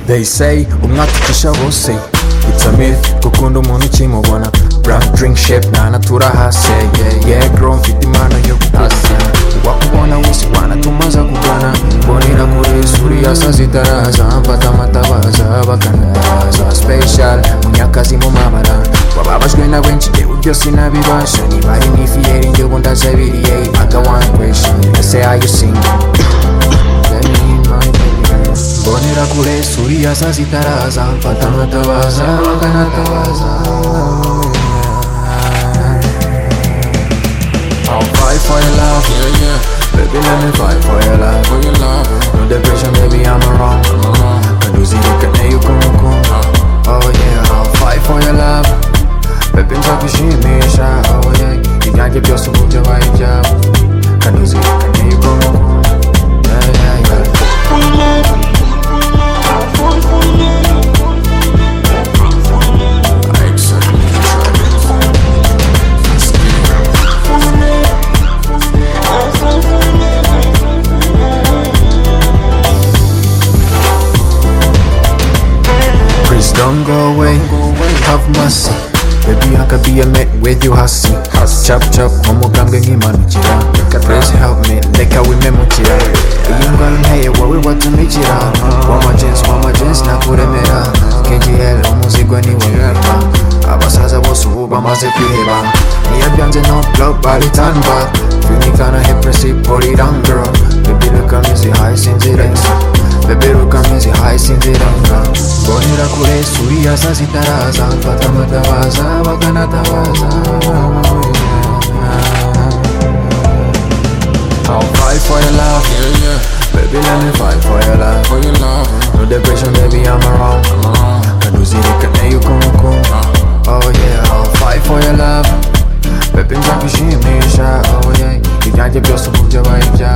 they say umwaka ucisha bose It's a myth gukunda umuntu ukimubona Brand drink shape nana turahase yeah yeah grown mfite impano yo gutasa wakubona wese wana tumaze kugana mbonera kuri suri yasaze itaraza mfata amatabaza bakanaza special munyakazi mu mamara wababajwe na benshi yewe ibyo sinabibasha niba ari nk'ifiyeri njye ubu ndazabiriye I got one question ese are you single Let me in my baby. mbonera kure suri yasaze itaraza mfata amatabaza bakanatabaza I'll fight for your love, yeah, yeah. Baby, let me fight for your love, for your love. No depression, baby, I'm around. Kaduzi nikane yuko Oh yeah, I'll fight for your love. Baby, nzagushimisha, oh yeah. Ibyanjye byose ubu byabaye ibyabo. Kaduzi nikane yuko Yeah, yeah, yeah. Please don't go away. Have mercy. Baby, I could be a mate with you, hussy. Chop chop, umugambwe nk'imanukira. Please help me, reka wimemukira. Iyi ndwara nteye wowe watumikira. Wama jeans, wama jeans, nakuremera. KGL, umuzigo ni wowe. Abasaza bose ubu bamaze kwiheba. Niyo byanze no blow, bari turn back. Feeling kinda hip, put it on, girl. Baby, reka mizi high, sinzira. Baby, reka mizi high, sinzira. Mbonera kure suri yasaze itaraza mfata amatabaza bakanatabaza I'll fight for your love yeah, yeah. Baby let me fight for your love for your love No depression baby I'm around Kaduzirikane yuko muko Oh yeah I'll fight for your love Baby nzagushimisha Oh yeah Ibyanjye byose ubu byabaye ibya